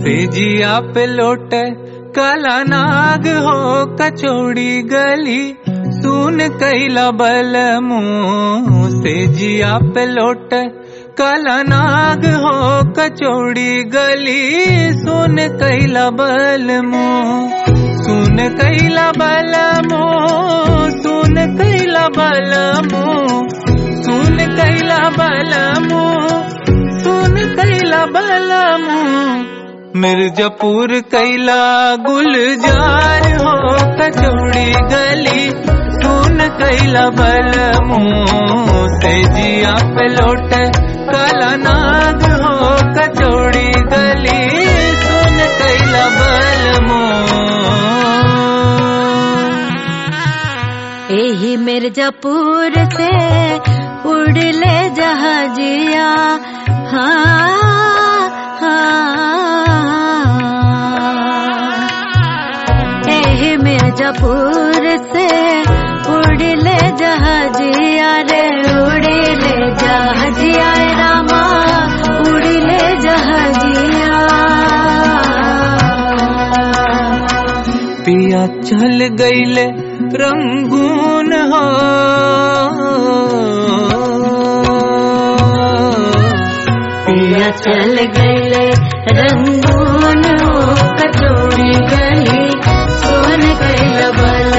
सेजिया पे लोटे काला नाग हो कचौड़ी गली सुन कैला बल मुंह सेजिया पे लोटे काला नाग हो कचौड़ी गली सुन कैला बल मुंह सुन कैला बल मुंह सुन कैला बल मुंह सुन कैला बल मुंह सुन कैला बल मुंह मिर्जापुर कैला गुलजार हो कचौड़ी गली सुन कैला बल मुंह से जिया पे लौट काला नाग हो कचौड़ी गली सुन कैला बल मुंह यही मिर्जापुर से उड़ले जहाजिया हाँ हाँ यही मिर्जापुर से उड़ले जहाजिया रे उड़ले जहाजिया रामा उड़ले जहाजिया पिया चल गईले रंगून हो पिया चल गए रंगून हो कचौड़ी गली सोन कैल बल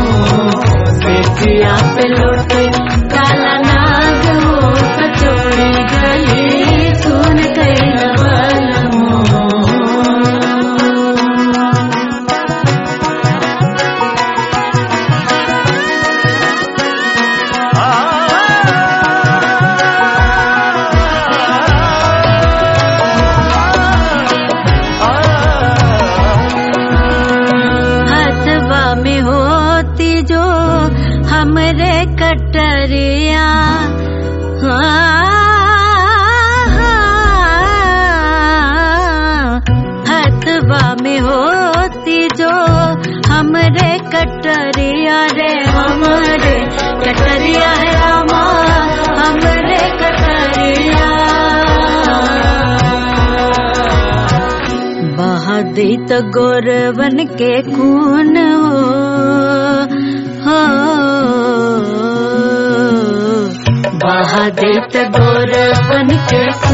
पिया पे लौटे काला नाग हो कचौड़ी गली सोन कैल बल हथवा में होती जो हमरे कटरिया हाँ, हथवा में होती जो हमरे कटरिया रे हमरे कटरिया है रामा हमरे कटरिया बहादी तो गौरवन के खून हो हो बहादी तो गौरवन के खून